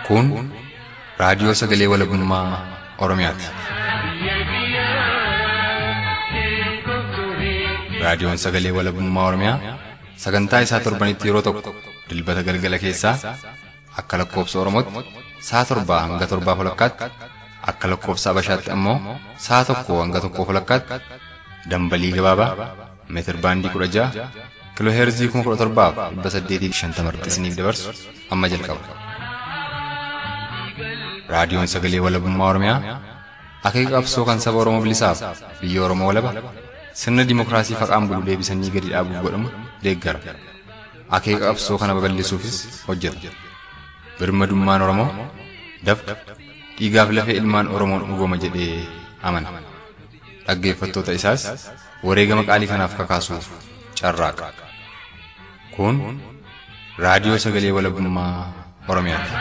Kun raadiyoo sagalee walabummaa Oromiyaati. Raadiyoon sagalee walabummaa Oromiyaa sagantaa isaa torbanitti yeroo tokko dilbata galgala keessaa akka lakkoobsa Oromootti sa'a torbaa hanga torbaa walakkaatti akka lakkoobsa Abashaatti ammoo sa'a tokko hanga tokkoo walakkaatti dambalii gabaabaa meetir baandii kudha ja'a kiloo heerzii kuma kudha torbaaf dhibba saddeetii shantama irratti dabarsu amma jalqaba. Raadiyoon sagalee walabummaa Oromiyaa akeeka qabsoo kan saba Oromoo bilisaaf biyya Oromoo walaba sirna dimookiraasii faqaan bulu deebisanii gadi dhaabuuf godhamu deeggara. Akeeka qabsoo kana babal'isuufis hojjeta. Birmadummaan Oromoo dafqa dhiigaaf lafee ilmaan Oromoon dhugooma jedhee amana. Dhaggeeffattoota isaas wareegama qaalii kanaaf kakaasuuf carraaqa. Kun raadiyoo sagalee walabummaa Oromiyaati.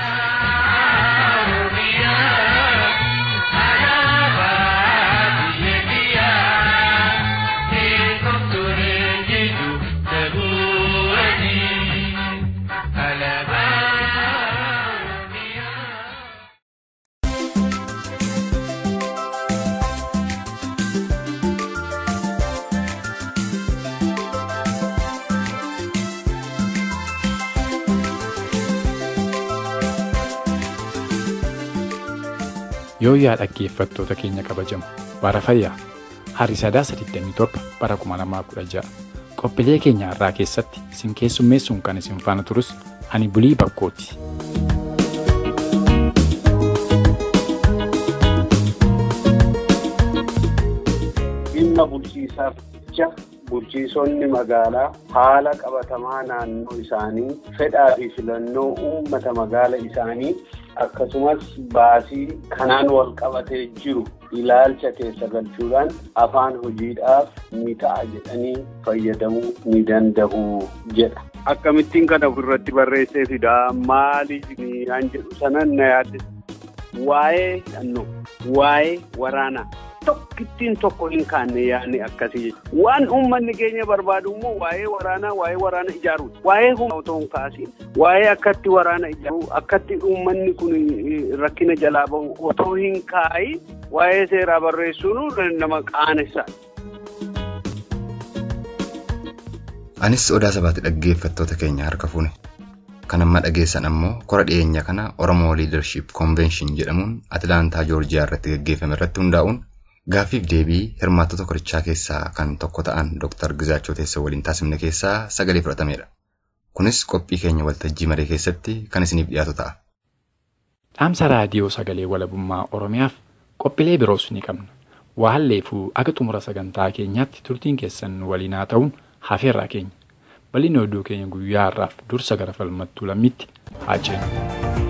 Yooyyaa dhaggeeffattoota keenya kabajamu bara fayyaa harri sadaasa 27 bara 2016 qophiilee keenya har'aa keessatti isin keessummeessuun kan isin faana turus ani bulii bakkooti. dhimma bulchiisaaf jecha bulchiisonni magaalaa haala qabatamaa naannoo isaanii fedhaa fi filannoo uummata magaala isaanii akkasumas baasii kanaan wal qabatee jiru ilaalcha keessa galchuudhaan afaan hojiidhaaf ni ta'a jedhanii fayyadamuu ni danda'u jedha. Akkamittiin kana ofirratti barreessee fidaa maaliif an jedhu sanan na yaadde waa'ee hidhannoo waa'ee waraanaa. tokkittiin tokko hin kaanne yaadni akkasii jechuudha. Waan uummanni keenya barbaadu immoo waa'ee waraanaa waa'ee waraana ijaaruuti. Waa'ee humna otoo hin kaasiin waa'ee akkatti waraana ijaaruu akkatti uummanni kun rakkina jalaa bahu otoo hin kaa'iin waa'ee seeraa barreessuun nama qaanessa. Anis odaa sabaatti dhaggeeffattoota keenya harka fuune. Kan amma dhageessan ammoo kora dhiyeenya kana Oromoo Leadership Convention jedhamuun Atilaantaa Joorjiyaa irratti gaggeeffame irratti hundaa'uun Gaaffiif deebii hirmaattota korichaa keessaa kan tokko ta'an Dr. Gizaachoo Teessoo waliin taasifne keessaa sagalee fudhatamedha. Kunis qophii keenya waltajjii maree keessatti kan isiniif dhiyaatu ta'a. Dhaamsa raadiyoo sagalee walabummaa Oromiyaaf qophiilee biroos ni qabna. Waa halleefuu akka xumura sagantaa keenyaatti turtiin keessan waliin haa ta'uun hafeerraa keenya. Bal'inni oduu keenya guyyaa har'aaf dursa gara falmattuu lammiitti haa jennu.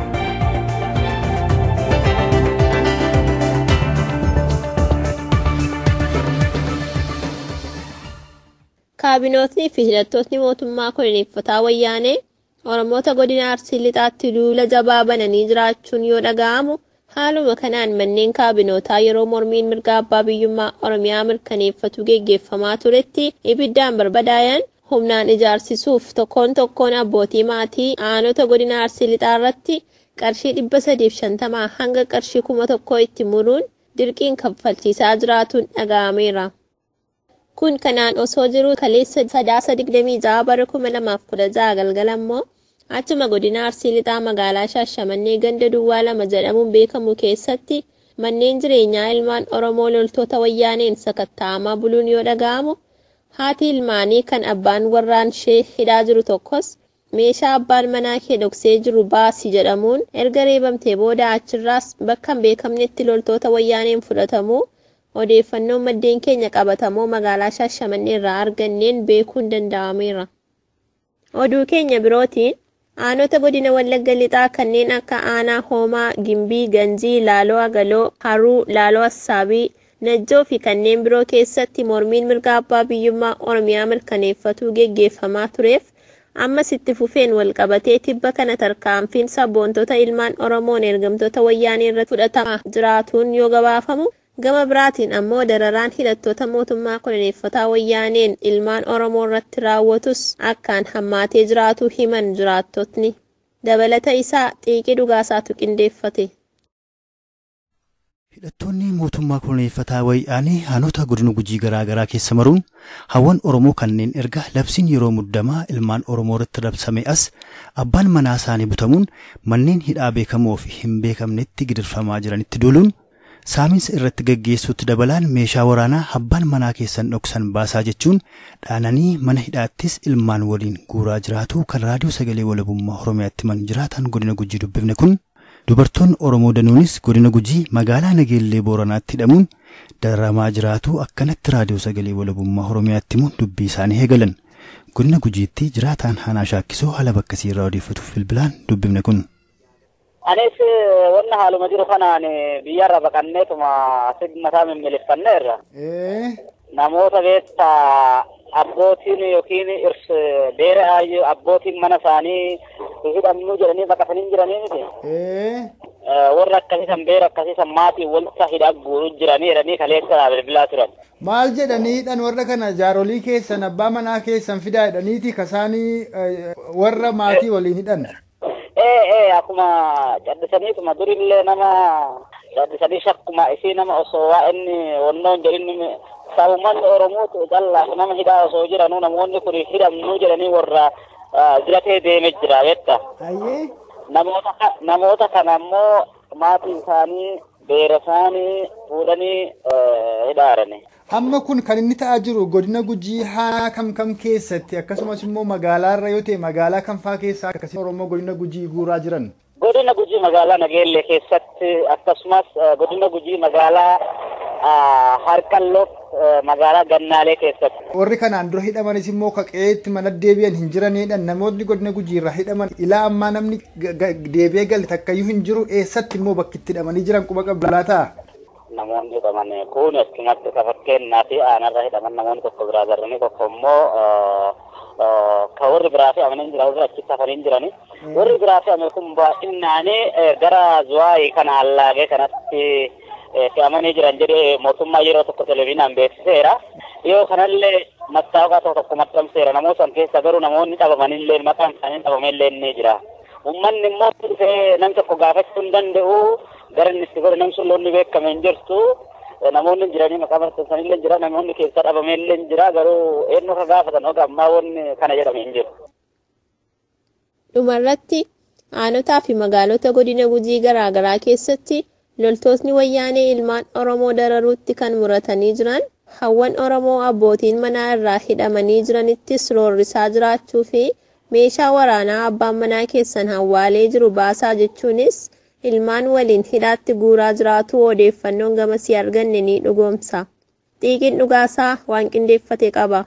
Kaabinootni fi hidhattootni mootummaa koloneeffataa wayyaanee Oromoota godina Arsii lixaatti duula jabaa bananii jiraachuun yoo dhaga'amu haaluma kanaan manneen kaabinootaa yeroo mormiin mirga abbaa biyyummaa Oromiyaa mirkaneeffatu geggeeffamaa turetti ibiddaan barbadaa'an humnaan ijaarsisuuf tokkoon tokkoon abbootii maatii aanota godina Arsii lixaa irratti qarshii dhibba sadiif shantamaa hanga qarshii kuma tokkoo itti muruun dirqiin kaffalchiisaa jiraatuun dhaga'ameera. Kun kanaan osoo jiru kaleessa sadaasa digdamii ja'a bara kuma lamaaf kudha ja'a galgala immoo achuma godina Arsii lixaa magaalaa Shaashamannee ganda duwwaa lama jedhamuun beekamu keessatti manneen jireenyaa ilmaan Oromoo loltoota wayyaaneen sakatta'amaa buluun yoo dhaga'amu haati ilmaanii kan abbaan warraan ishee hidhaa jiru tokkos meeshaa abbaan manaa kee dhoksee jiru baasi jedhamuun erga reebamtee booda achirraas bakka hin beekamnetti loltoota wayyaaneen fudhatamuu odeeffannoon maddeen keenya qabatamoo magaalaa Shaashamannee irraa arganneen beekuun danda'ameera. Oduu keenya birootiin aanota godina Wallagga lixaa kanneen akka aanaa hoomaa, gimbii, ganjii, laaloo agaloo, haruu, laaloo assaabii, najjoo fi kanneen biroo keessatti mormiin mirga abbaa biyyummaa Oromiyaa mirkaneeffatuu geggeeffamaa tureef ammas itti fufeen walqabatee tibba kana tarkaanfiin sabboontota ilmaan Oromoon ergamtoota wayyaanee irratti fudhatamaa jiraatuun yoo gabaafamu Gama biraatiin ammoo dararaan hidhattoota mootummaa koloneeffataa wayyaaneen ilmaan Oromoo irratti raawwatus akkaan hammaatee jiraatu himan jiraattotni. Dabalata isaa xiiqii dhugaasaatu qindeeffate. Hidhattoonni mootummaa koloneeffataa wayyaanii aanota godina gujii garaa garaa keessa maruun hawwan Oromoo kanneen erga labsiin yeroo muddamaa ilmaan Oromoo irratti labsame as abbaan manaa isaanii butamuun manneen hidhaa beekamoo fi hin beekamnetti gidirfamaa jiranitti duuluun saamiinsa irratti gaggeessuutti dabalaan meeshaa waraanaa abbaan manaa keessan dhoksan baasaa jechuun dhaananii mana hidhaattis ilmaan waliin guuraa jiraatu kan raadiyoo sagalee walabummaa Oromiyaatti himan jiraatan godina gujii dubbifne kun Dubartoonni Oromoo danuunis godina gujii magaalaa Nageellee Booranaatti hidhamuun dararamaa jiraatu akkanatti raadiyoo sagalee walabummaa Oromiyaatti himuun dubbii isaanii eegalan. Godina gujiitti jiraataan Haanaa Shaakkisoo haala bakkasii irraa odeeffatuuf bilbilaan dubbifne kun. Anis wanna haaluma jiru kanaan biyyarra baqanneetuma asii mataa mimmileeffanneerra. Namoota beektaa abbootiin yookiin beera abbootiin mana isaanii hidhamnuu jedhanii baqatanii jiranii miti. Warra akkasiisan beera akkasiisan maatii wanta hidhaa guuruu jiranii jedhanii kaleessa bilbilaa turan. Maal jedhanii hidhan warra kana jaarolii keessan abbaa manaa keessan fidaa jedhaniiti kasaanii warra maatii waliin hidhan. Ee ee akkuma caddisaniituma durillee nama caddisanii shakkuma isii nama osoo waa inni wannoon jedhin sabummaan Oromootu callaa nama hidhaa osoo jiranuu namoonni kun hidhamnuu jedhanii warra diratee deeme jira beekta. Namoota namoota kana ammoo maatii isaanii beera isaanii fuudhanii hidhaarani. Amma kun kan inni ta'aa jiru godina gujii haanaa kam kam keessatti akkasumas immoo magaalaa irra yoo ta'e magaalaa kam fa'aa keessaa akkasii Oromoo godina gujii guuraa jiran. Godina gujii magaalaa Nageellee keessatti akkasumas godina gujii magaalaa Harqalloo magaalaa Gannaalee keessatti. Warri kanaan dura hidhamanis immoo kaqeetti mana deebi'an hin jiranidha. Namoonni godina gujii irraa hidhaman ilaa ammaa namni deebi'ee gale takkayyuu hin jiru eessatti immoo bakki itti hidhamanii jiran quba qabdalaa ta'a. namoonni hidhaman kun akkumatti ka fakkeenyaa fi aanarra hidhaman namoonni tokko biraa garanii tokko immoo ka warri biraa fi amanin jira warri achitti hafanii jirani warri biraa fi amane kun baay'inaanii gara zuwaayii kana allaagee kanatti fe'amanii jiran jedhee mootummaa yeroo tokko televiziyoonaan beeksiseera yoo kanallee mattaawqaa tokko tokko maxxanseera namoota san keessa garuu namoonni dhabamanillee maqaan isaanii dhabamellee ni jira ummanni immoo dhufee nam tokko gaafachuu hin danda'u gara inni itti godhe nam sun loonni beekame hin jirtu namoonni jiranii maqaa maxxansanillee jira namoonni keessa dhabamellee jira garuu eenyu ka gaafatan oga ammaa wanni kana jedhame hin jiru. Dhumarratti aanotaa fi magaalota godina gujii garaagaraa keessatti loltootni wayyaanee ilmaan Oromoo dararuutti kan muratanii jiran hawwan Oromoo abbootiin manaa irraa hidhamanii jiranittis roorrisaa jiraachuu fi meeshaa waraanaa abbaan manaa keessan hawwaalee jiru baasaa jechuunis ilmaan waliin hidhaatti guuraa jiraatu odeeffannoon gamasii arganne ni dhugoomsa. Xiiqiin dhugaasaa waan qindeeffate qaba.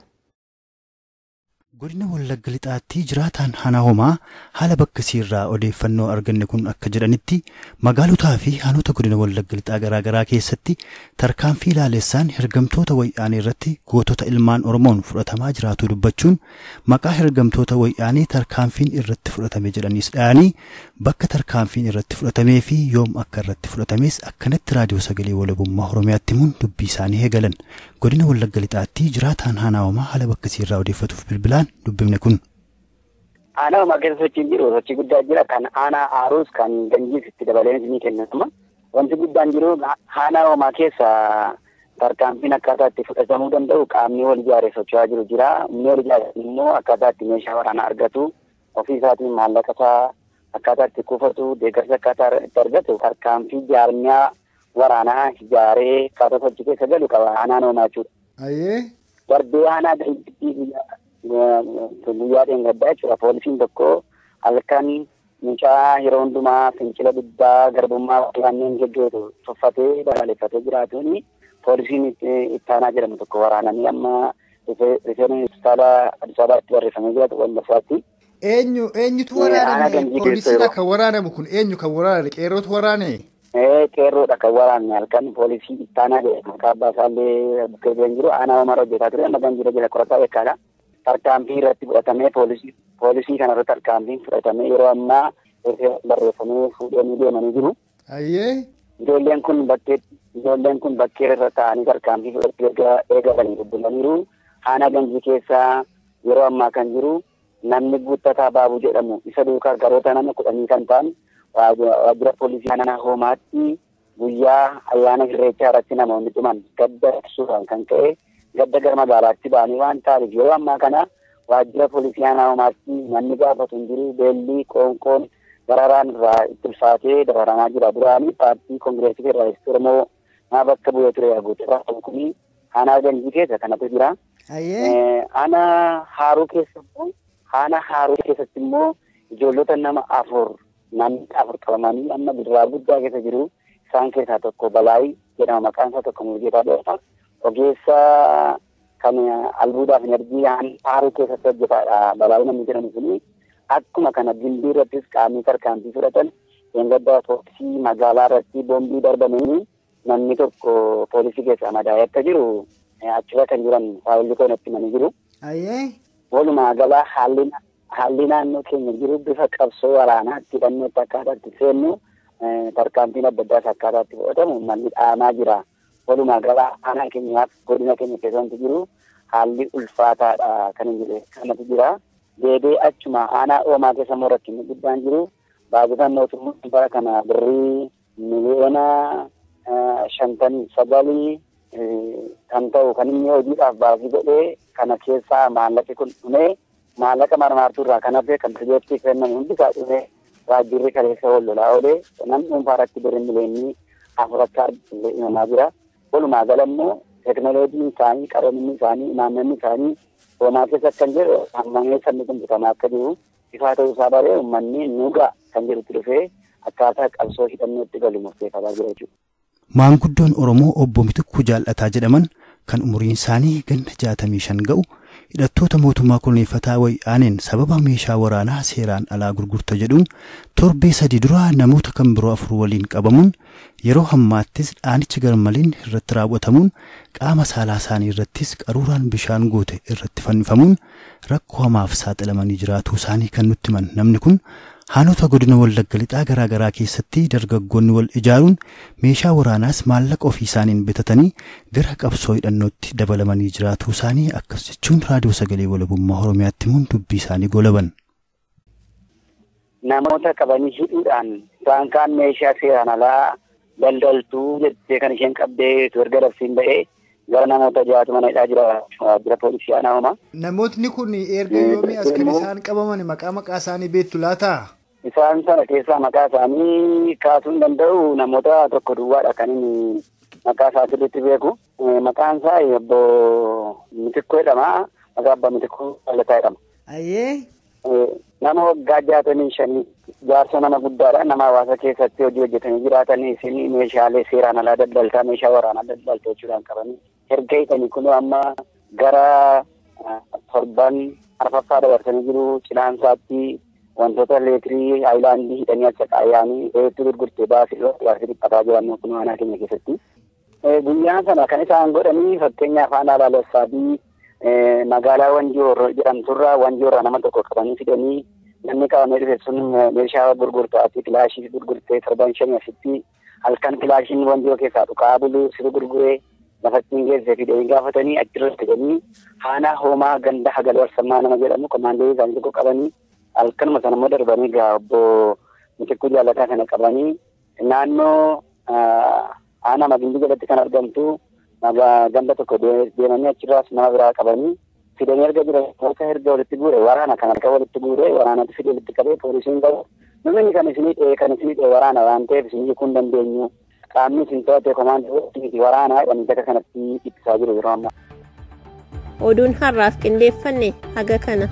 Godina Wallagga Lixaatti jiraataan Haanaa Homaa haala bakkasii irraa odeeffannoo arganne kun akka jedhanitti magaalotaa fi aanota godina Wallagga Lixaa garaagaraa keessatti tarkaanfii ilaalessaan hergamtoota wayyaanee irratti gootota ilmaan Oromoon fudhatamaa jiraatu dubbachuun maqaa hergamtoota wayyaanee tarkaanfiin irratti fudhatame jedhaniis dhayanii bakka tarkaanfiin irratti fudhatamee fi yoom akka irratti fudhatames akkanatti raadiyoo sagalee walabummaa Oromiyaatti himuun dubbii isaanii eegalan. Godina Wallagga Lixaatti jiraataan Haanaa Homaa haala bakkasii irraa odeeffatuuf bilbilaan dubbifne kun. Aanaa homaa keessa sochiin jiru sochii guddaa jira kan aanaa aaruus kan ganjiis itti dabalee ni kennama. Wanti guddaan jiru aanaa homaa keessa tarkaanfiin akkaataa itti fudhatamuu danda'u qaamni wal ijaaree socho'aa jiru jira. Inni wal ijaaree immoo akkaataa itti meeshaa waraanaa argatu ofii isaatiin maallaqa isaa akkaataa itti kuufatu deeggarsa akkaataa itti argatu tarkaanfii jaarmiyaa waraanaa ijaaree akkaataa sochii keessa galu qaba aanaan homaa jechuudha. Darbee aanaa guyyaa dheengaddaa jechuudha. Poolisiin tokko halkan mucaa yeroo hundumaa fincila dhibbaa garbummaa kanneen geggeetu tuffatee balaaleffatee jiraatuun poolisiin ittaanaa jedhamu tokko waraananii amma rifeensa hospitaala Addis Ababaatti barreeffamee jiraatu Wallaggaatti. Eenyu eenyutu waraaname poolisiidha kan waraanamu kun eenyu kan waraaname qeerrootu waraane. qeerroodha kan waraanne halkan poolisii ittaanaa jedhama maqaa abbaa isaallee bukkee jiran jiru aanaa homaa hojjetaa ture amma ganjira jala qorataa beekaadha. tarkaanfii irratti fudhatamee poolisii poolisii kana irratti tarkaanfiin fudhatamee yeroo ammaa barreeffamee fuudhanii deemanii jiru. Ayyee. Ijoolleen kun bakkee ijoolleen kun bakkee irra taa'anii tarkaanfii fudhachuu eegalanii bubbulaniiru. Haana ganjii keessaa yeroo ammaa kan jiru namni guuttataa baabuu jedhamu isa duukaa garoota nama kudhanii kan ta'an waajjira poolisii aanaa hoomaatti guyyaa ayyaana irreechaa irratti namoonni dhuman gadda ibsuudhaan kan ka'e gadda gara magaalaatti ba'anii waan ta'aniif yeroo ammaa kana waajjira poolisii aanaa hoomaatti manni gaafatu hin jiru beellii qoonqoon dararaan irraa itti ulfaatee dararamaa jira duraanii paartii koongireesii federaalistii oromoo maa bakka bu'ee ture guuturaa kuni aanaa ganjii keessa kanatu jira. Aanaa haaruu keessattuu aanaa haaruu keessatti immoo ijoollota nama afur namni afur qabamanii amma bidiraa guddaa keessa jiru isaan keessaa tokko Balaayii jedhama maqaan isaa tokko Mulgeetaa jedhama. Ogeessa kan albuudaaf enerjii haaruu keessatti hojjetaadha Balaayii namni jedhamu suni akkuma kana gimbii irrattis qaamni tarkaanfii fudhatan eeggaddaa poolisii magaalaa irratti boombii darbamanii namni tokko poolisii keessaa madaa'ee akka jiru achirra kan jiran waa'illi koo natti himanii jiru. Walumaa galaa haalli haalli naannoo keenya jiru bifa qabsoo waraanaatti hidhannootti akkaataatti seennu tarkaanfiin adda addaas akkaataatti fudhatamu manni dhaamaa jira. Walumaa galaa aanaa keenyaaf godina keenya keessatti jiru haalli ulfaataadha kan hin jedhe kanatu jira. Deebee achuma aanaa oomaa keessa immoo rakkinni guddaan jiru. Baajataan mootummaa bara kana birrii miliyoona shantamii sagalii kan ta'u kan inni hojiidhaaf baasii godhee kana keessaa maallaqi kun dhumee maallaqa marmaartuu irraa kan hafe kan pirojektii kennamu hundi isaa dhumee waajjirri kaleessa wal lolaa oolee namni dhuunfaa irratti birrii miliyoonii afur akka argatu imamaa jira. Walumaa gala immoo teekinooloojiin isaanii qaroominni isaanii imaammanni isaanii hoomaa keessa kan jiru hammamee sabni kun butamaa akka jiru ifaa ta'uu isaa baree uummanni nuugaa kan jedhutti dhufee akkaataa qabsoo hidhannootti galu murteeffataa jira jechuudha. Maanguddoon Oromoo obbo Mitikuu Jaallataa jedhaman kan umuriin isaanii ganna jaatamii shan ga'u hidhattoota mootummaa koloneeffataa wayyaaneen sababa meeshaa waraanaa seeraan alaa gurgurta jedhuun torbee sadii dura namoota kan biroo afur waliin qabamuun yeroo hammaattis dhaanichi garmaliin irratti raawwatamuun qaama saalaa isaanii irrattis qaruuraan bishaan goote irratti fannifamuun rakkoo hamaaf saaxilamanii jiraatuu isaanii kan nutti himan namni kun Haanota godina wallagga lixaa garaa garaa keessatti dargaggoonni wal ijaaruun meeshaa waraanaas maallaqa ofii isaaniin bitatanii gara qabsoo hidhannootti dabalamanii jiraatuu isaanii akkas jechuun raadiyoo sagalee walabummaa Oromiyaatti himuun dubbii isaanii golaban. Namoota qabanii hidhuudhaan isaan kaan meeshaa seeraan alaa daldaltuu jettee kan isheen qabdee erga dabsiin ba'ee gara namoota jaatu mana hidhaa jira waajjira poolisii aanaa homaa. Namootni kun erga yoomii as kan isaan qabaman maqaa maqaa isaanii beektu laata? Isaan sana keessaa maqaa isaanii kaasuu hin danda'u namoota tokko duwwaadha kan inni maqaa isaa sirriitti beeku. Maqaan isaa obbo Mitikkoo jedhama. Maqaa abbaa Mitikkoo Jallataa jedhama. Ayyee. Nama waggaa jaatamii shanii jaarsa nama guddaadha. Nama hawaasa keessatti hojii hojjetanii jiraatan isin meeshaalee seeraan alaa daldaltaa meeshaa waraanaa daldaltaa jechuudhaan qabanii. Erga hidhanii kun amma gara torban arfaffaa dabarsanii jiru cinaansaatti wantoota leetirii haayilaandii hidhanii acha qaayyaanii hedduu gurgurtee baasii waasii dhiphataa jiran kun aanaa keenya keessatti. Guyyaan sana kan isaan godhanii fakkeenyaaf aanaa laalessaatii magaalaa Wanjoor jedhamturraa Wanjoorraa nama tokko qabanii fidanii namni qabamee dhufe sun meeshaa gurgurtaati kilaashii gurgurtee torban shanii asitti halkan kilaashiin Wanjoo keessaa dhukaa bulu situ gurguree lafattiin geesse fidanii gaafatanii achirratti fidanii aanaa hoomaa ganda hagal warsammaa nama jedhamu komaandoo isaanii tokko qabanii halkanuma sana immoo darbanii gaa obbo Mitikkuu Jallataa kana qabanii naannoo aanaa magindii jalatti kan argamtu ganda tokko deemanii achirraas nama biraa qabanii fidanii erga jiran namoota erga walitti guure waraana kan harka walitti guure waraanatti fide walitti qabee poolisiin qabu namni kan isinii dhee kan isinii dhee waraana waan ta'eef isin hiikuu hin dandeenyu qaamni isin to'ate komaandii waraanaa jedhanii bakka kanatti ittisaa jiru yeroo ammaa. Oduun har'aaf qindeeffanne haga kana.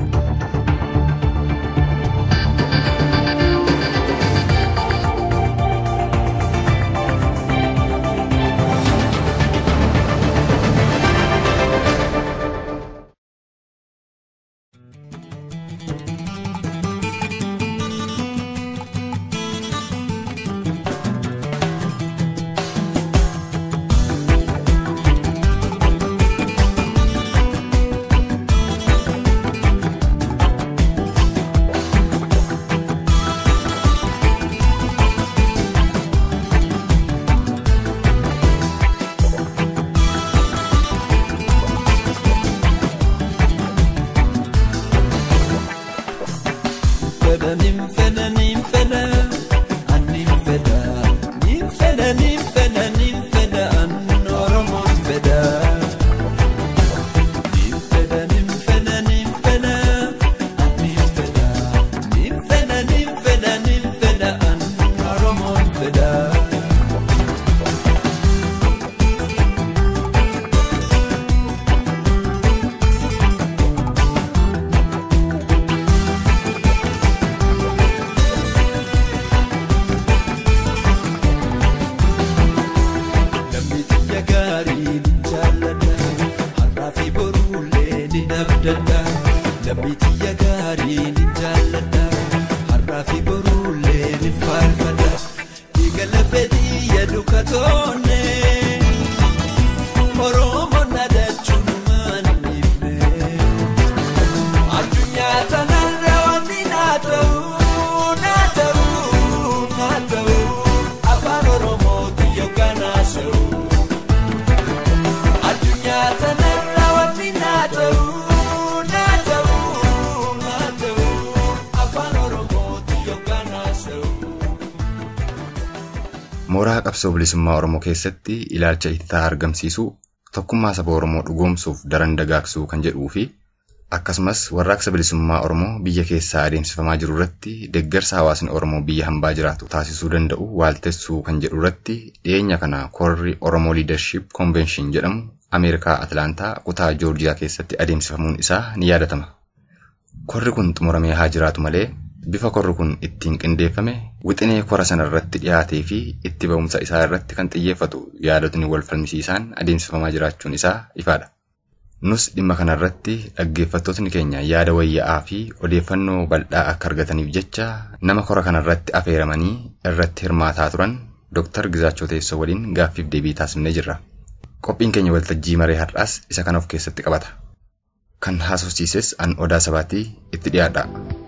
Mooraa qabsoo bilisummaa Oromoo keessatti ilaalcha itti argamsiisuu tokkummaa saba Oromoo dhugoomsuuf daran dagaagsuu kan jedhuu fi akkasumas warraaqsa bilisummaa Oromoo biyya keessaa adeemsifamaa jiru irratti deeggarsa hawaasni Oromoo biyya hambaa jiraatu taasisuu danda'u waaltessuu kan jedhu irratti dhiyeenya kana korri Oromoo Leadership Convention jedhamu Ameerikaa Atlaantaa kutaa Joorjiyaa keessatti adeemsifamuun isaa ni yaadatama. Korri kun xumuramee haa jiraatu malee bifa korri kun ittiin qindeeffame wixinee kora sana irratti dhiyaatee fi itti ba'umsa isaa irratti kan xiyyeeffatu yaadotni wal falmisiisaan adeemsifamaa jiraachuun isaa ifaadha. Nus dhimma kanarratti dhaggeeffattootni keenya yaada wayyaa'aa fi odeeffannoo bal'aa akka argataniif jecha nama kora kanarratti affeeramanii irratti hirmaataa turan Dr. Gizaachoo Teessoo waliin gaaffiif deebii taasifnee jirra. Qophiin keenya waltajjii maree har'aas isa kana of keessatti qabata. Kan haasofsiises an odaa sabaatii itti dhiyaadha.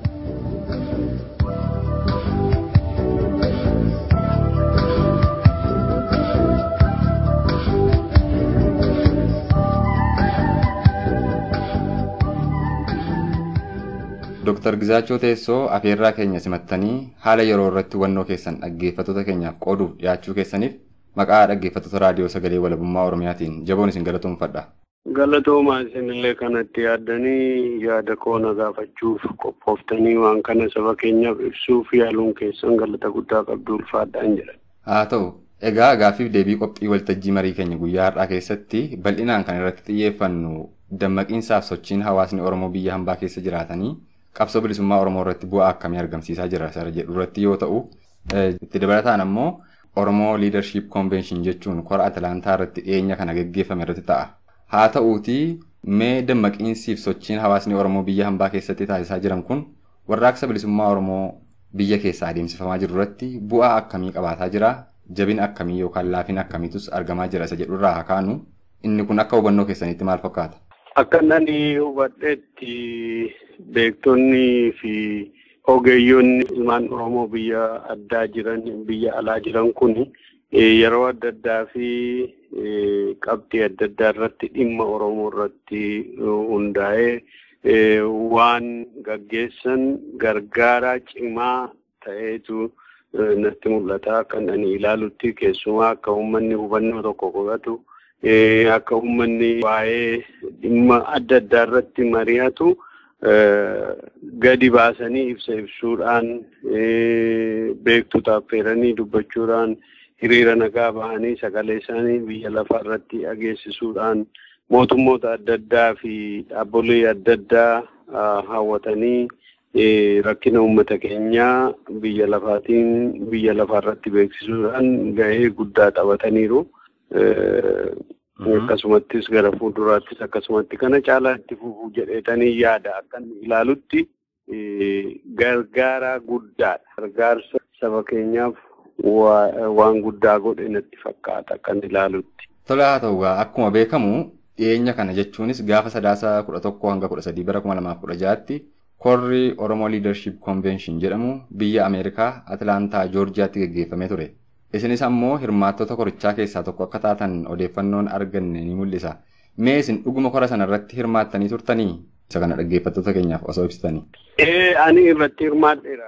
Dooktar Gizaachoo Teessoo afeerraa keenya simattanii haala yeroo irratti hubannoo keessan dhaggeeffattoota keenyaaf qooduuf dhiyaachuu keessaniif maqaa dhaggeeffattoota raadiyoo sagalee walabummaa Oromiyaatiin jaboon isin galatoomfadha. Galatoomaa isinillee kanatti yaaddanii yaada koona gaafachuuf qophooftanii waan kana saba keenyaaf ibsuuf yaaluun keessan galata guddaa qabdu ulfaadhaan jedha. Haa ta'u, egaa gaaffiif deebii qophii waltajjii marii keenya guyyaa har'aa keessatti bal'inaan kan irratti xiyyeeffannu dammaqiinsaaf sochiin hawaasni Oromoo biyya hambaa keessa jiraatanii qabsoo bilisummaa Oromoo irratti bu'aa akkamii argamsiisaa jira isa jedhu irratti yoo ta'u, itti dabalataan ammoo Oromoo Leadership Convention jechuun kora Atlaantaa irratti dhiyeenya kana geggeeffame irratti ta'a. Haa ta'uutii mee dammaqiinsiif sochiin hawaasni Oromoo biyya hambaa keessatti taasisaa jiran kun warraaqsa bilisummaa Oromoo biyya keessaa adeemsifamaa jiru irratti bu'aa akkamii qabaataa jira? Jabina akkamii yookaan laafina akkamiitus argamaa jira isa jedhu irraa haa kaanu inni kun akka hubannoo keessaniitti maal fakkaata? Akka nani hubadheetti beektonni fi ogeeyyoonni ilmaan Oromoo biyya addaa jiran biyya alaa jiran kun yeroo adda addaa fi qabxii adda addaa irratti dhimma Oromoo irratti hundaa'ee waan gaggeessan gargaaraa cimaa ta'eetu natti mul'ata. Kan ani ilaalutti keessumaa akka uummanni hubannoo tokko godhatu akka uummanni waa'ee dhimma adda addaa irratti mari'atu gadi baasanii ibsa ibsuudhaan beektota affeeranii dubbachuudhaan hiriira nagaa bahanii sagalee isaanii biyya lafaa irratti dhageessisuudhaan mootummoota adda addaa fi dhaabbolee adda addaa hawwatanii rakkina uummata keenyaa biyya lafaatiin biyya lafaa irratti beeksisuudhaan gahee guddaa taphataniiru. Akkasumattis gara fuulduraattis akkasumatti kana caalaa itti fufuu jedheetanii yaada akkan ilaalutti gargaaraa guddaadha. Gargaarsa saba keenyaaf waan guddaa godhe natti fakkaata akkan ilaalutti. Tola haa ta'u akkuma beekamu dhiyeenya kana jechuunis gaafa sadaasa kudha tokko hanga kudha sadii bara kuma lamaaf kudha jaatti korri Oromoo Leadership Convention jedhamu biyya Ameerikaa Atlaantaa Joorjiyaatti gaggeeffamee ture. Isinis ammoo hirmaattota korichaa keessaa tokko akka taatan odeeffannoon arganne ni mul'isa. Mee isin dhuguma kora sana irratti hirmaattanii turtanii? Isa kana dhaggeeffattoota keenyaaf osoo ibsitanii. Ani irratti hirmaadheera.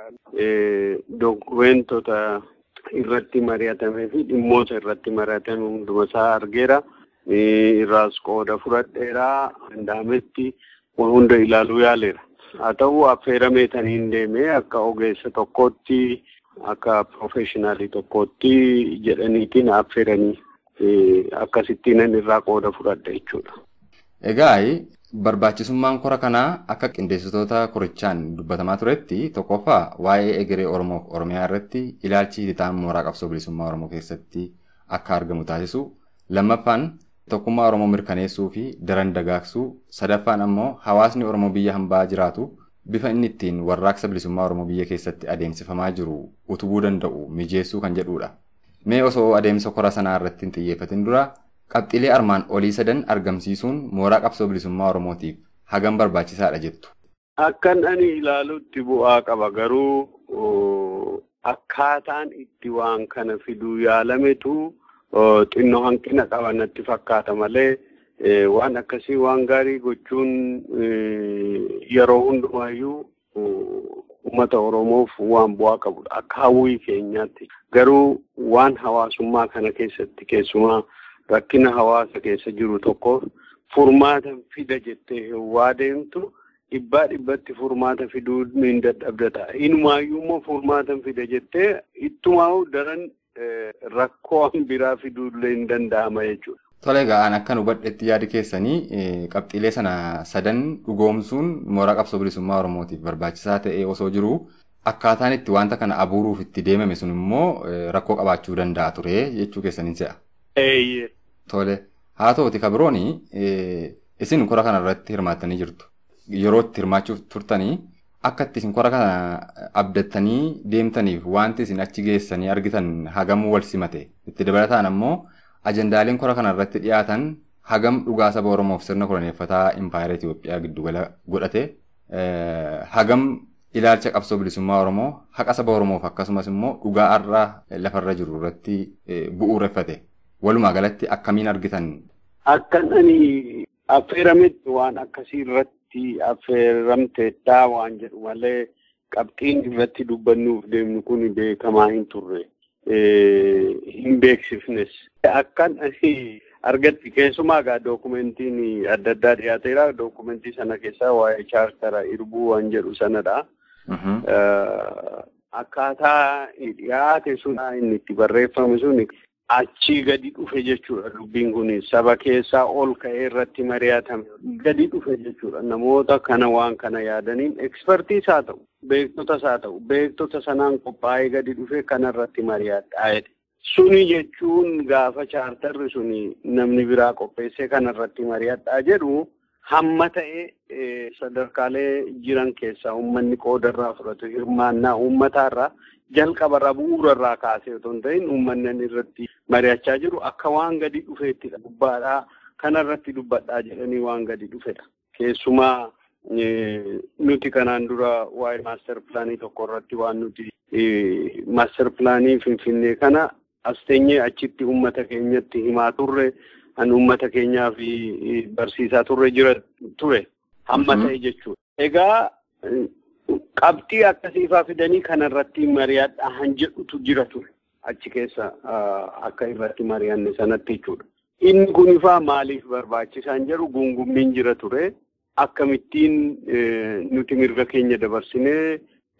Dokumentota irratti mari'atamee fi dhimmoota irratti mari'atame hundumasaa argeera. Irraas qooda fudhadheera. Danda'ametti hunda ilaaluu yaaleera. Haa ta'u affeeramee taniin deemee akka ogeessa tokkootti akka profeshinaalii tokkootti jedhaniitiin affeeranii akkasittiin irraa qooda fudhadha jechuudha. Egaa barbaachisummaan kora kanaa akka qindeessitoota korichaan dubbatamaa turetti tokkoffaa waa'ee egeree Oromoo fi Oromiyaa irratti ilaalchi hidhataan mooraa qabsoo bilisummaa Oromoo keessatti akka argamu taasisu lammaffaan tokkummaa Oromoo mirkaneessuu fi daran dagaagsuu sadaffaan ammoo hawaasni Oromoo biyya hambaa jiraatu bifa inni ittiin warraaqsa bilisummaa Oromoo biyya keessatti adeemsifamaa jiru utubuu danda'u mijeessuu kan jedhudha. Mee osoo adeemsa kora sanaa irratti hin xiyyeeffatin dura qabxiilee armaan olii sadan argamsiisuun mooraa qabsoo bilisummaa Oromootiif hagam barbaachisaadha jettu. Akkan ani ilaalutti bu'aa qaba garuu akkaataan itti waan kana fiduu yaalametu xinnoo hanqina qaba natti fakkaata malee waan akkasii waan gaarii gochuun yeroo hundumaayyuu uummata Oromoof waan bu'aa qabudha. Akka hawwii keenyaatti garuu waan hawaasummaa kana keessatti keessumaa rakkina hawaasa keessa jiru tokko furmaata fida jettee waa deemtu dhibbaa dhibbatti furmaata fiduu hin dadhabda ta'a. Inumaayyuu immoo furmaata fida jettee ittumaa daran rakkoo biraa fiduullee hin danda'ama jechuudha. Tole egaa akka nu hubadhetti yaadi keessanii qabxiilee sana sadan dhugoomsuun mooraa qabsoo bilisummaa Oromootiif barbaachisaa ta'e osoo jiru akkaataan itti wanta kana abuuruuf itti deemame sun immoo rakkoo qabaachuu danda'a ture jechuu keessaniin se'a. Tole haa ta'uti kabirooni isin kora kana irratti hirmaattanii jirtu. Yeroo itti hirmaachuuf turtanii akka itti isin kora kana abdattanii deemtaniif wanti isin achi geessanii argitan hagamuu wal simate itti dabalataan ammoo ajendaaleen kora kana irratti dhiyaatan hagam dhugaa saba Oromoof sirna koloneeffataa impaayera Itoophiyaa giddugala godhate hagam ilaalcha qabsoo bilisummaa Oromoo haqa saba Oromoof akkasumas immoo dhugaa har'a lafarra jiru irratti bu'uureffate walumaa galatti akkamiin argitan. Akkan ani affeerametti waan akkasii irratti affeeramteettaa waan jedhu malee qabxiin irratti dubbannuuf deemnu kun beekamaa hin turre. hin beeksifnes. Akkan argatti keessumaa egaa dookumentiin adda addaa dhiyaateera. Dookumentii sana keessaa waa'ee chaartara irbuu waan jedhu sanadha. Akkaataa dhiyaate sun inni itti barreeffame sun achii gadi dhufe jechuudha. Dubbiin kun saba keessaa ol ka'ee irratti mari'atame gadi dhufe jechuudha. Namoota kana waan kana yaadaniin ekspertiis haa ta'u, beektotas haa ta'u, beektota sanaan qophaa'ee gadi dhufe kanarratti mari'adhaa jedhe. Suni jechuun gaafa chaartarri suni namni biraa qopheessee kanarratti mari'adhaa jedhu hamma ta'e sadarkaalee jiran keessaa uummanni qoodarraa fudhatu hirmaannaa uummataarraa jalqabarraa bu'uurarraa kaasee otoo hin ta'in uummanni irratti mari'achaa jiru akka waan gadi dhufeettidha. Gubbaadhaa kanarratti dubbadhaa jedhanii waan gadi dhufedha. Keessumaa nuti kanaan dura waa'ee maaster pilaanii tokko irratti waan nuti maaster pilaanii finfinnee kana as teenyee achitti uummata keenyatti himaa turre kan uummata keenyaa fi barsiisaa turre jira ture hamma ta'e jechuudha. Egaa qabxii akkasiifaa fidanii kanarratti mari'adhaa han jedhutu jira ture achi keessa akka irratti mari'anne sanatti jechuudha. Inni kun ifaa maaliif barbaachisaan jedhu gungummiin jira ture. Akkamittiin nuti mirga keenya dabarsinee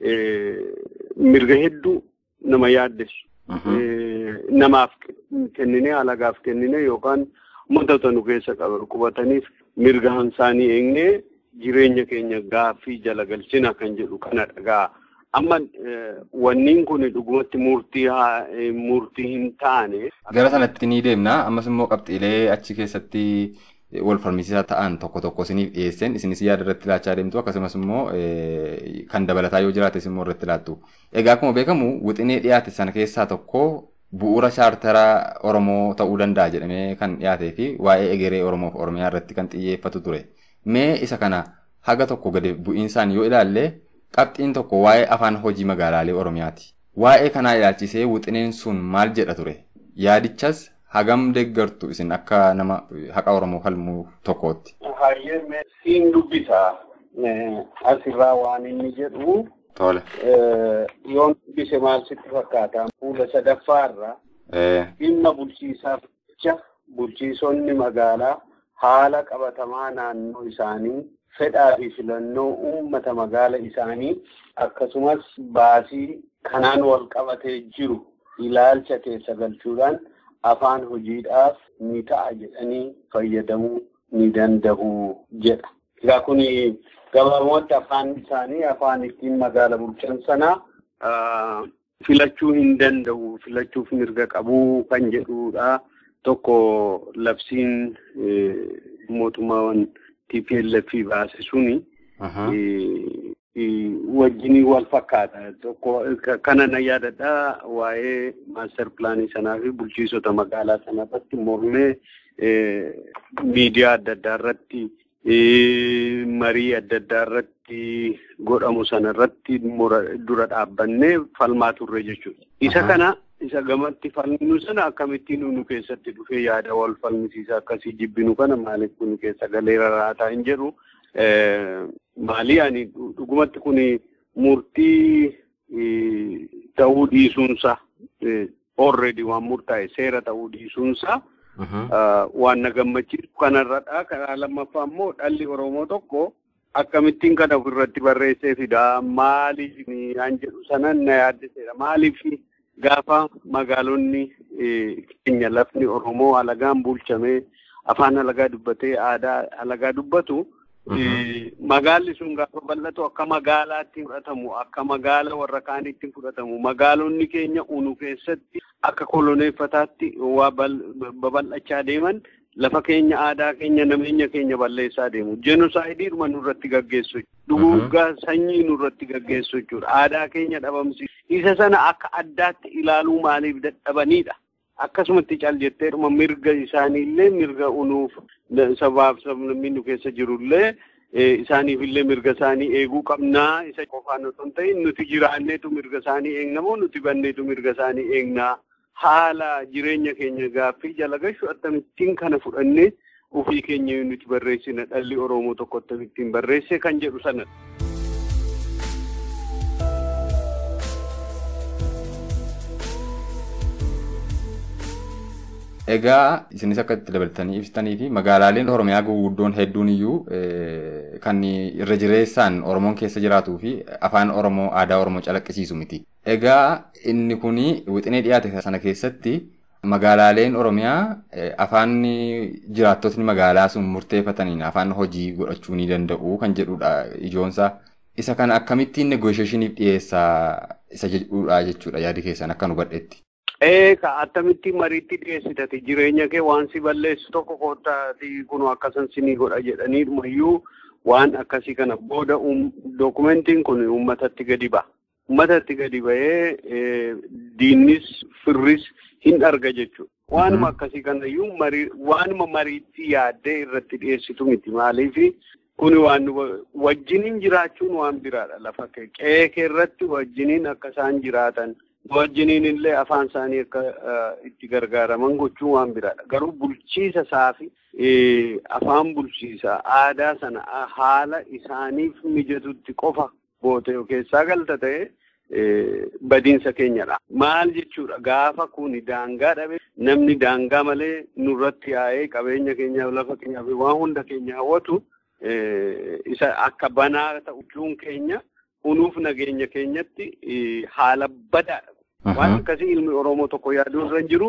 mirga hedduu nama yaaddessu. Namaaf kennine alagaaf kennine yookaan uummattoota nu keessa qubataniif mirga isaanii eegnee jireenya keenya gaaffii jala galchina kan jedhu kana dhagaa. Amma wanniin kun dhugumatti murtii murtii hin taane. Gara sanatti ni deemna. Ammas immoo qabxiilee achi keessatti wal falmisiisaa ta'an tokko tokko isiniif dhiyeesseen isinis yaada irratti laachaa deemtu akkasumas immoo kan dabalataa yoo jiraates immoo irratti laattu. Egaa akkuma beekamu wixinee dhiyaate sana keessaa tokko bu'uura chaartaraa Oromoo ta'uu danda'a jedhamee kan dhiyaatee fi waa'ee egeree Oromoo fi Oromiyaa irratti kan xiyyeeffatu ture. Mee isa kana haga tokko gadi bu'iinsaan yoo ilaalle qabxiin tokko waa'ee afaan hojii magaalaalee Oromiyaati. Waa'ee kanaa ilaalchisee wixineen sun maal jedha ture? Yaadichas hagam deeggartu isin akka nama haqa Oromoo falmuu tokkootti. Hayyee siin dubbisaa asirraa waan inni jedhu Tole. yoon dubbise maal sitti fakkaata fuula sadaffaarra dhimma bulchiisaaf jecha bulchiisonni magaalaa haala qabatamaa naannoo isaanii fedhaa fi filannoo uummata magaala isaanii akkasumas baasii kanaan wal qabatee jiru ilaalcha keessa galchuudhaan afaan hojiidhaaf ni ta'a jedhanii fayyadamuu ni danda'u jedha. Egaa kun gabaabumatti afaan isaanii afaan ittiin magaala bulchan sanaa filachuu hin danda'u filachuuf mirga qabuu kan jedhudha. Tokko labsiin mootummaan TPLF baase suni wajjin wal fakkaata. Tokko kana na yaadadha waa'ee maaster pilaanii sanaa fi bulchiisota magaalaa sana irratti mormee miidiyaa adda addaa irratti marii adda addaa irratti godhamu sana irratti dura dhaabbannee falmaa turre jechuudha. Isa kana isa gamatti falminu sana akkamittiin nu keessatti dhufee yaada wal falmisiisa akkasii jibbinu kana maaliif kun keessa galeera raataa hin jedhu. Maalii ani dhugumatti kun murtii ta'uu dhiisuunsa already waan murtaa'e seera ta'uu dhiisuunsa waan na gammachiisu kanarradha. Karaa lammaffaa immoo dhalli Oromoo tokko akkamittiin kana ofirratti barreessee fida maaliif an jedhu sanan na yaaddiseera maaliif gaafa magaalonni keenya lafni Oromoo alagaan bulchamee afaan alagaa dubbatee aadaa alagaa dubbatu magaalli sun gaafa bal'atu akka magaalaatti fudhatamu akka magaala warra kaaniitti fudhatamu magaalonni keenya unu keessatti akka koloneeffataatti waa babal'achaa deeman lafa keenya aadaa keenya nameenya keenya balleessaa deemu jenusaayidiidhuma nurratti gaggeessu duguuggaa sanyii nurratti gaggeessu jechuudha aadaa keenya dhabamsiisu isa sana akka addaatti ilaaluu maaliif dadhabanidha. akkasumatti cal jetteedhuma mirga isaaniillee mirga unuuf sabaaf sabni nu keessa jirullee isaaniifillee mirga isaanii eeguu qabnaa isa qofaan osoo hin ta'in nuti jiraanneetu mirga isaanii eegna moo nuti banneetu mirga isaanii eegnaa haala jireenya keenya gaaffii jala gashu akkamittiin kana fudhannee ofii keenya nuti barreessina dhalli Oromoo tokko akkamittiin barreesse kan jedhu sanadha. Egaa isinis akka itti dabaltanii ibsitanii fi magaalaaleen Oromiyaa gurguddoon hedduun iyyuu kan irra jireessaan Oromoon keessa jiraatuu fi afaan Oromoo aadaa Oromoo calaqqisiisu miti. Egaa inni kun wixinee dhiyaate sana keessatti magaalaaleen Oromiyaa afaan jiraattotni magaalaa sun murteeffataniin afaan hojii godhachuu ni danda'u kan jedhudha ijoonsaa. Isa kana akkamittiin negoosheeshiniif dhiyeessaa isa jedhudha jechuudha yaadi keessan akka nu badheetti. Eeka attamitti mariitti dhiyeessitati jireenya kee waan si balleessu tokko kootaati kun akkasan sinii godha jedhaniirumayyuu waan akkasii kana booda dookumentiin kun uummatatti gadi ba'a. Uummatatti gadi ba'ee diinnis firris hin arga jechuudha. Waanuma akkasii kanayyuu waanuma mariitti yaaddee irratti dhiyeessitu miti maaliifi kuni waan wajjiniin jiraachuun waan biraadha lafa kee qe'ee kee irratti wajjiniin akka isaan jiraatan. wajjiniin illee afaan isaanii akka itti gargaaraman gochuun waan biraadha. Garuu bulchiisa isaa fi afaan bulchiisaa aadaa sana haala isaaniif mijatutti qofa bootee keessaa galta ta'e badiinsa keenyadha. Maal jechuudha gaafa kuni daangaa dhabe namni daangaa malee nurratti yaa'ee qabeenya keenyaaf lafa keenyaaf waan hunda keenya hawwatu isa akka banaa ta'uun keenya unuuf nageenya keenyatti haala badaadha. Waan akkasii ilmi Oromoo tokko yaaduu irra jiru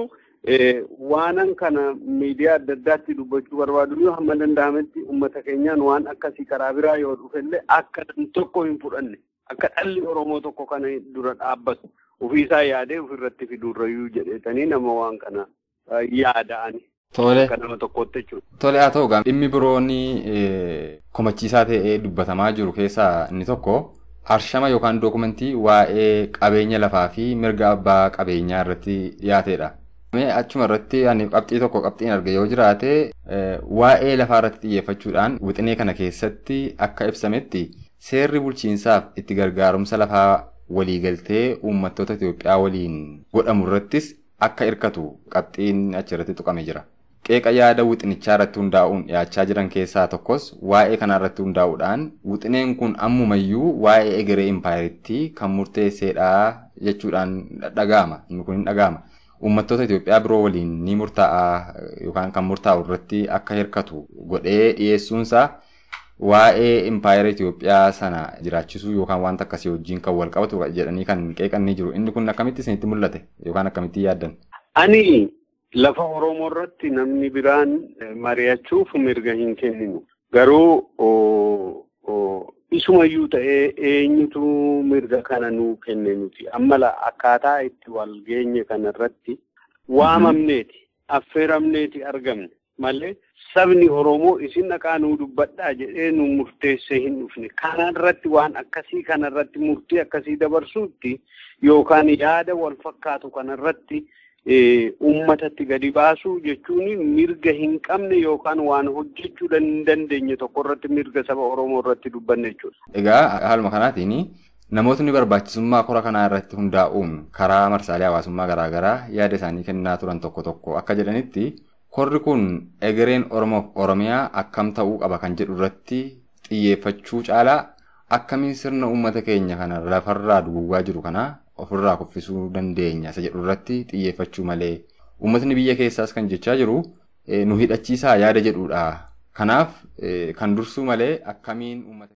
waanan kana miidiyaa adda addaatti dubbachuu barbaadu yoo hamma danda'ametti uummata keenyaan waan akkasii karaa biraa yoo dhufellee akka nam tokko hin fudhanne akka dhalli Oromoo tokko kana dura dhaabbatu ofiisaa yaadee ofirratti fiduurrayyuu jedheetanii nama waan kana yaada'ani. Tole. Akka nama tokkotti jechuudha. Tole haa ta'u dhimmi biroon komachiisaa ta'ee dubbatamaa jiru keessaa inni tokko arshama yookaan dookumentii waa'ee qabeenya lafaa fi mirga abbaa qabeenyaa irratti dhiyaatedha. Achuma irratti ani qabxii tokko qabxiin arge yoo jiraate waa'ee lafaa irratti xiyyeeffachuudhaan wixinee kana keessatti akka ibsametti seerri bulchiinsaaf itti gargaarumsa lafaa waliigaltee uummattoota Itoophiyaa waliin godhamu irrattis akka hirkatu qabxiin achirratti tuqame jira. Qeeqa yaada wixinichaa irratti hundaa'uun dhiyaachaa jiran keessaa tokkos waa'ee kanaa irratti hundaa'uudhaan wixineen kun ammumayyuu waa'ee egeree impaayiritti kan murteesseedha jechuudhaan dhaga'ama. Inni kun hin dhaga'ama. Uummattoota Itoophiyaa biroo waliin ni murtaa'a yookaan kan murtaa'u irratti akka hirkatu godhee dhiyeessuunsaa waa'ee impaayira Itoophiyaa sana jiraachisuu yookaan wanta akkasii wajjin kan wal qabatu jedhanii kan qeeqan ni jiru. Inni kun akkamitti isinitti mul'ate yookaan akkamitti yaaddan? Ani lafa Oromoo irratti namni biraan mari'achuuf mirga hin kenninu. Garuu isumayyuu ta'ee eenyutu mirga kana nuu kenne nuti. Amma akkaataa itti wal geenye kana irratti waamamneeti, affeeramneeti argamne malee sabni Oromoo isin dhaqaa nuu dubbadhaa jedhee nu murteessee hin dhufne. Kana irratti waan akkasii kana irratti murtii akkasii dabarsuutti yookaan yaada wal fakkaatu kana irratti uummatatti gadi baasuu jechuun mirga hin qabne yookaan waan hojjechuu hin dandeenye tokko irratti mirga saba Oromoo irratti dubbanne jechuudha. Egaa haaluma kanaatiin namootni barbaachisummaa kora kanaa irratti hundaa'uun karaa marsaalee hawaasummaa garaagaraa yaada isaanii kennaa turan tokko tokko akka jedhanitti korri kun egereen Oromoof Oromiyaa akkam ta'uu qaba kan jedhu irratti xiyyeeffachuu caalaa akkamiin sirna uummata keenya kana lafarraa duwwaa jiru kana ofirraa kuffisuu dandeenya isa jedhu irratti xiyyeeffachuu malee uummatni biyya keessaas kan jechaa jiru nu hidhachiisaa yaada jedhudha. Kanaaf kan dursuu malee akkamiin uummata